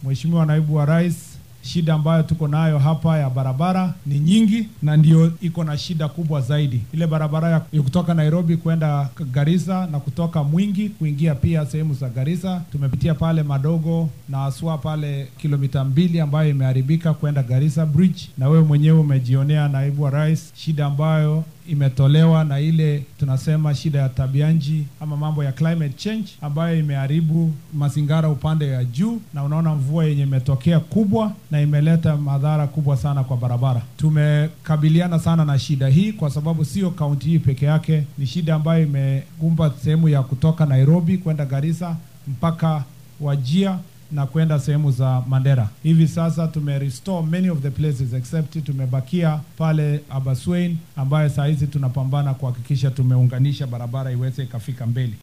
Mheshimiwa Naibu wa Rais, shida ambayo tuko nayo hapa ya barabara ni nyingi, na ndio iko na shida kubwa zaidi. Ile barabara ya ya kutoka Nairobi kwenda Garissa na kutoka Mwingi kuingia pia sehemu za Garissa, tumepitia pale Madogo na haswa pale kilomita mbili ambayo imeharibika kwenda Garissa Bridge, na wewe mwenyewe umejionea, Naibu wa Rais, shida ambayo imetolewa na ile tunasema shida ya tabianji ama mambo ya climate change ambayo imeharibu mazingara upande ya juu, na unaona mvua yenye imetokea kubwa na imeleta madhara kubwa sana kwa barabara. Tumekabiliana sana na shida hii kwa sababu sio kaunti hii peke yake, ni shida ambayo imekumba sehemu ya kutoka Nairobi kwenda Garissa mpaka Wajia na kwenda sehemu za Mandera. Hivi sasa tume restore many of the places except tumebakia pale Abaswein ambayo saa hizi tunapambana kuhakikisha tumeunganisha barabara iweze ikafika mbele.